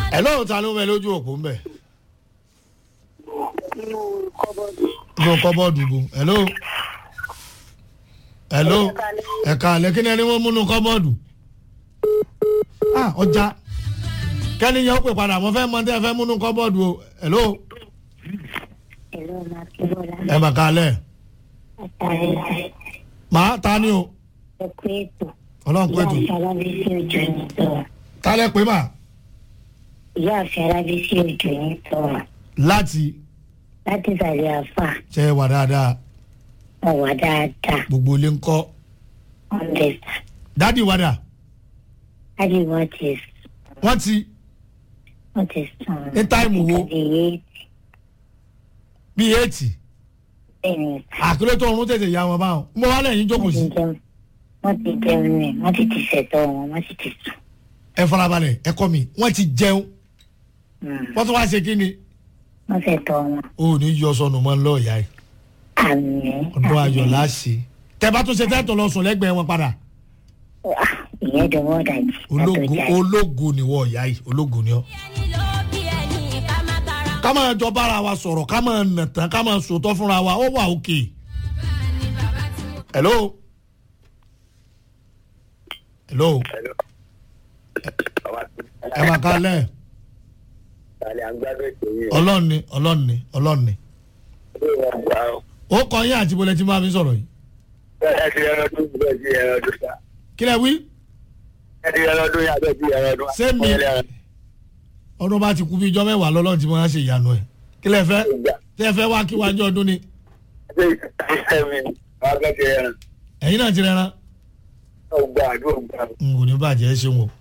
ẹ lóun ta ló ń bẹ lójú òpó ń bẹ nínú kọ́bọ́ọ̀dù. inú kọ́bọ́ọ̀dù bu hello hello ẹ̀ka àlẹ́ kí ni ẹni wọ́n múnú kọ́bọ́ọ̀dù ah ọjà kẹ́ni yẹn ó pè padà mo fẹ́ mọ tẹ́ ẹ fẹ́ múnú kọ́bọ́ọ̀dù o hello ẹ̀rọ máa kí bọ́lá. ẹ mà ká alẹ́ àtàrí màá ta ni o ẹ̀kú ètò. ọlọ́run pé ìyá tù àfi alábísí òjò ní sọ̀rọ̀. tálẹ̀ pé mà ìyá àfi alábísí òjò ní sọ̀rọ̀. láti láti ìsàlẹ̀ àfà ṣe wà dáadáa ọ̀wà dáadáa gbogbo ilé ń kọ́ ọ̀ndẹ̀sà. dádì wàdà láti wọ́n ti wọ́n ti wọ́n ti sùn. Ní táìmù wo? ìyé bí éètì bẹ́ẹ̀ni àkúrẹ́ tó ọ̀run tètè ya wọn báwọn mo wá lẹ́yìn jókòó wọ́n ti sí jẹun wọ́n ti jẹun ní wọ́n ti ti ṣẹ̀tọ́ wọn wọ́n sì ti sùn. ẹ farabalẹ̀ ẹ kọ́ mi wọ́n ti jẹun Mm, wọ́n tún wá ṣe kí ni wọ́n ṣẹ̀tọ́ wọn. o ò ní yọ sọnù mọ́ ńlọ ìyá yìí àmì. ọdún ayọ̀ láṣẹ tẹ bá tún ṣe tẹ́tọ̀ lọ sùn lẹ́gbẹ̀ẹ́ wọn padà ìyẹn dọwọ́ dàjí. ológo ológo ni wọ́n ìyá yìí ológo ni ọ́. ká máa jọ bára wa sọ̀rọ̀ ká máa nà tán ká máa sòótọ́ fúnra wa ó wà òkè. hello. hello. ẹ máa ká lẹ̀ ọlọ́ọ̀ni ọlọ́ọ̀ni ọlọ́ọ̀ni. ó kọ yín àti bọ́lẹ̀ tí máa fi sọ̀rọ̀ yìí. kí lẹ wí. ṣé mi ọdún bá ti kú bí ijọ́ mẹ́wàá lọ́lọ́run tí wọ́n á ṣe ìyanu ẹ̀ kí lẹ fẹ́ tí ẹ fẹ́ wá kí wájú ọdún ni ẹ̀yin náà ti rẹran n kò ní bàjẹ́ ẹ ṣeun o